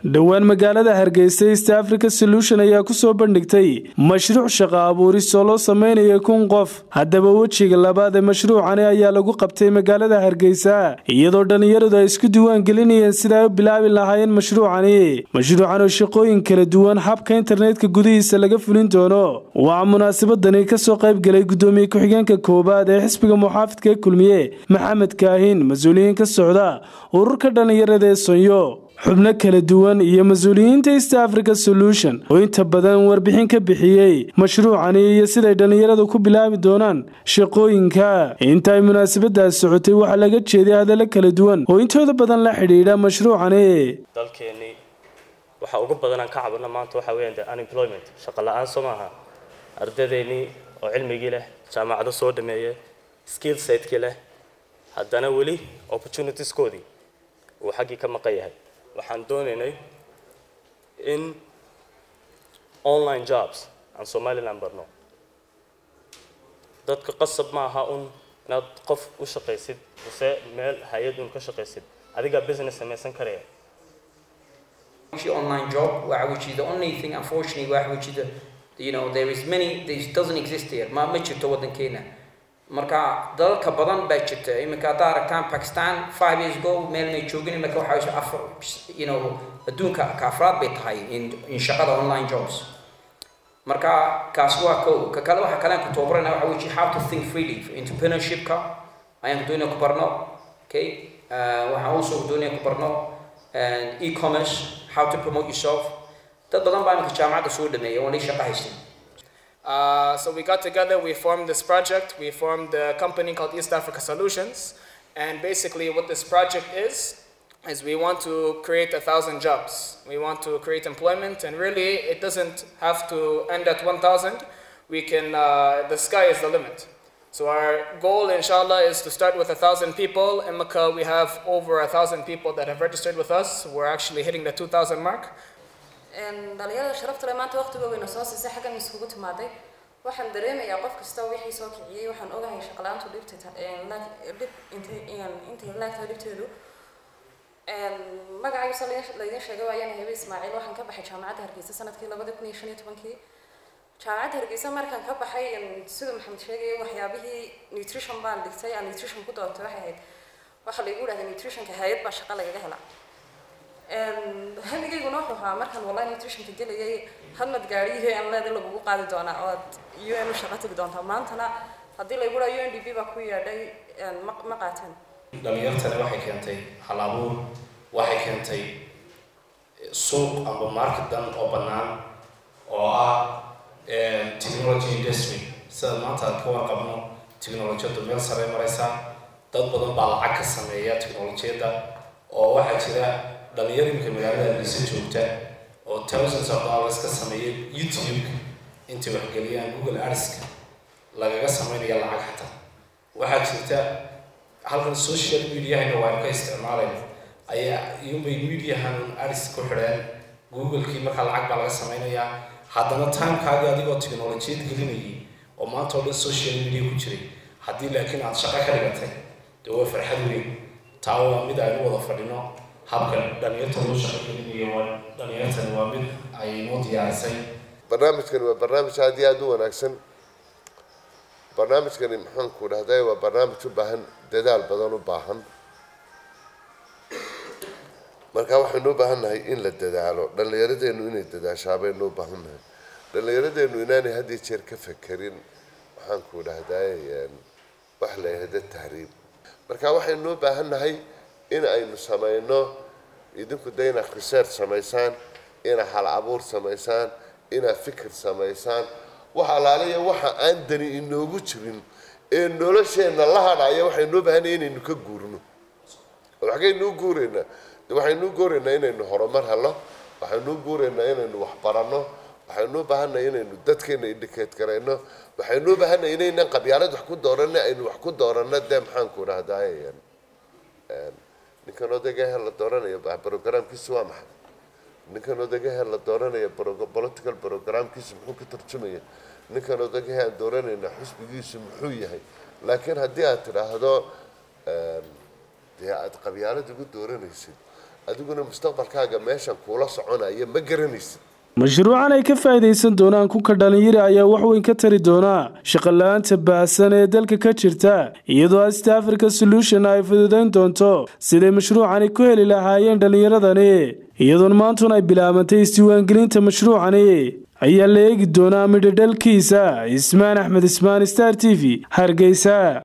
dhowaan magaalada hargeysa east africa solution ayaa ku soo bandhigtay mashruuc shaqo abuuris oo loo sameynaya kun qof haddaba wejiga labaad ee mashruucani ayaa lagu qabtay magaalada hargeysa iyadoo dhallinyaradu ay isku diiwaan gelinayeen sida ay u bilaabi lahaayeen mashruucani mashruucan oo shaqooyin kala duwan habka internetka gudihiisa laga fulin doono waxaa munaasabadani kasoo qayb galay gudoomiye ku-xigeenka koowaad ee xisbiga muxaafidka ee kulmiye maxamed kaahin mas-uuliyiin ka socda ururka dhallinyarada ee sonyo xubno kala duwan iyo mas-uuliyiinta east africa solution oo inta badan warbixin ka bixiyey mashruucani iyo siday dhallinyaradu ku bilaabi doonaan shaqooyinka inta ay munaasabadaas socotay waxaa laga jeeday hadallo kala duwan oo intooda badan la xidhiidha mashruucani dalkeennii waxa ugu badan aan ka cabano maanta waxa weeyaan de unemployment shaqo la-aan soo maaha ardadeennii oo cilmigii leh jaamacado soo dhameeye skill setkii leh haddana weli opportunitieskoodii uu xaggii ka maqan yahay waxaan doonaynay in online jobs aan somaliland barno dadka qasab ma aha un inaad qof u shaqaysid mise meel hay-ad un ka shaqaysid adigaa business samaysan karaya online job which is the only thing unfortunately which is the, you know there is many this doesn't exist here ma ma jirto waddankeena marka dalalka badan baa jirta iminka haddaa aragtaan pakistan five years ago meel may joogin iminka waxaa afar you know adduunka ka afraad bay tahay in in shaqada online jobs marka kaas waa kow ka kale waxa kale aan ku tababarana waxa weji how to think freely entrepreneurshipka ayaan doonaya ku barno okay waxaan also doonaya ku barno e-commerce how to promote yourself dad badan baa iminka jaamacadda soo dhameeya waan shaqo haystin Uh, so we got together, we formed this project, we formed a company called East Africa Solutions, and basically what this project is, is we want to create a thousand jobs. We want to create employment, and really it doesn't have to end at 1,000. We can, uh, the sky is the limit. So our goal, inshallah, is to start with a thousand people. In Makkah, we have over a thousand people that have registered with us. We're actually hitting the 2,000 mark. dhalinyarada sharafta le maanta waqtiga weyna soo siisay xaggan iskugu timaaday waxaan dareemayaa qof kasta wixii soo kiciyey waxaan ogahay shaqalaantu dhibta dhib intay laagtahay dhibteedu magacaysa laydin sheegay waayaan hebe ismaaciil waxaan ka baxay jaamacadda hargeysa sanadkii labadi kun iyo shan iyo tobankii jaamacadda hargeysa markaan ka baxay siduu maxamed sheegayay waxyaabihii nutrition baan dhigtay aan nutrition ku doortay waxay ahayd waxaa laygu dhahday nutritionka hay-ad baa shaqa lagaga helaa hamigayguna wuxuu ahaa markaan wallahi nutritionka gelayay hadmad gaadhiyihii aan leeday lagugu qaadi doonaa oo aad u n u shaqo tegi doontaa maantana haddii laygu dhaha u n d b baa ku yeedhay ma qaateen dhalinyartani waxay keentay hal abuur waxay keentay suuq amba marketan oo bannaan oo ah technology industry sida maanta aad ka warqabno technolojiyaddu meel sare maraysaa dad badan baa lacag ka sameeya technolojiyadda oo waxaa jira dhalinyar imika magaalada hargeysa joogta oo thousands of dollars ka sameeya youtube intay waxgeliyaan google artska lagaga sameynaya lacag xataa waxaa jirta halkan social mediahana waanu ka isticmaalayna ayaa iyunbay mediahan arts ku xidheen googlekii markaa lacag baa laga sameynayaa haddana timekaagii adigoo technolojiyad gelinayay oo maanta oo dhan social media ku jiray haddii laakiin aad shaqo ka dhigatay dee waa farxad weyn taa waa mid aynu wada fadhino habka dhalinyarta loo shaqo gelinayo dhalinyartani waa mid ay noo diyaarisay barnaamijkani waa barnaamij aad iyo aada u wanaagsan barnaamijkani maxaanku dhahday waa barnaamij u baahan dadaal badan u baahan marka waxaynu u baahan nahay in la dadaalo dhallinyaradeenu inay dadaashaa baynu u baahan nahay dhallinyaradeenu inaanay had iyo jeer ka fekerin maxaanku dhahday wax la yahda tahriib marka waxaynu u baahan nahay in aynu samayno idinku de inaad research samaysaan inaad hal abuur samaysaan inaad fikir samaysaan wax alaaliya waxa aan dani inoogu jirin ee nolosheenna la hadhaya waxaynuu baahanaya inaynu ka guurno waxkaynuu guuraynaa de waxaynuu guuraynaa inaynu horumar helo waxaynuu guuraynaa inaynu wax baranno waxaynuu baahanay inaynu dadkeena indicate garayno waxaynuu baahanay inaynan qabyaalad wax ku dooranna aynu wax ku dooranno dee maxaanku dhahdaay ninkan odagahe la dooranayo programkiisu waa maxay ninkan odagahe la dooranayo political programkiisu muxuu ka tarjumaya ninkan odagahe aan dooranayna xusbigiisu muxuu yahay laakiin haddii aad tidhaahdo dee aada qabyaalad ugu dooranaysid adiguna mustaqbalkaaga meeshan kuula soconaya ma garanaysid mashruucan ay ka faa'iidaysan doonaan kunka dhalinyari ayaa wax weyn ka tari doonaa shaqola'aanta baahsan ee dalka ka jirta iyadoo east africa solution ay fududayn doonto siday mashruucani ku heli lahaayeen dhallinyaradani iyadoon maantun ay bilaabantay isdiiwaangelinta mashruucani ayaa la eegi doonaa midhadhalkiisa ismaan axmed ismaan star t v hargeysa